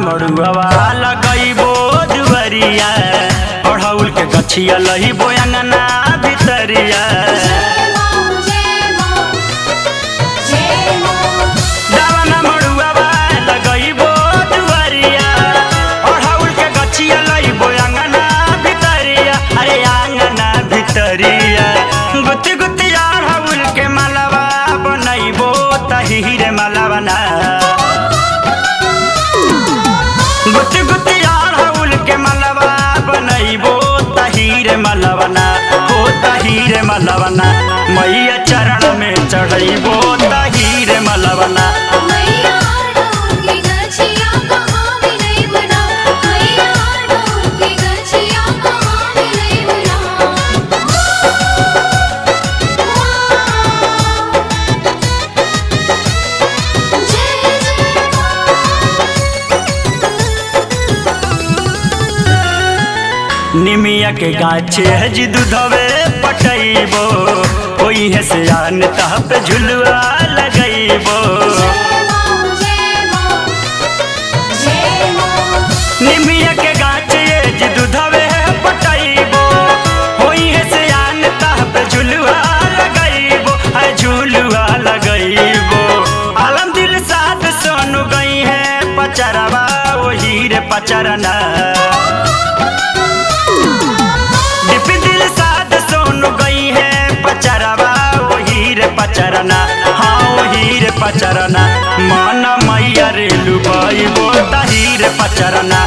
मड़ुआ लगैबो जुवरिया अढ़ौल के गछिया लहिबो अंगना भितरिया दावना मड़ुआ लगैबो जुवरिया अढ़ौल के गछिया लहिबो अंगना भितरिया अरे अंगना भितरिया गुत्ती गुत्ती अढ़ौल के मालवा बनैबो तहीरे मालवना गुत्ती गुत्ती अढ़ौल के मलबा बनैबो तहीरे मलबना हो तहीरे मलबना मैया चरण में चढ़ैबो तहीरे मलबना निमिया के गाछे हज दूधवे पटैबो ओही है से आन तह पे झुलुआ लगैबो निमिया के गाछे हज दूधवे पटैबो ओही है से आन तह पे झुलुआ लगैबो है झुलुआ लगैबो आलम दिल साथ सोनू गई है पचरवा ओही रे पचरना डिपी दिल साथ सोन गई है पचरवा वही रे पचरना हाँ वही रे पचरना मन मैया रे लुबाई बो तही रे पचरना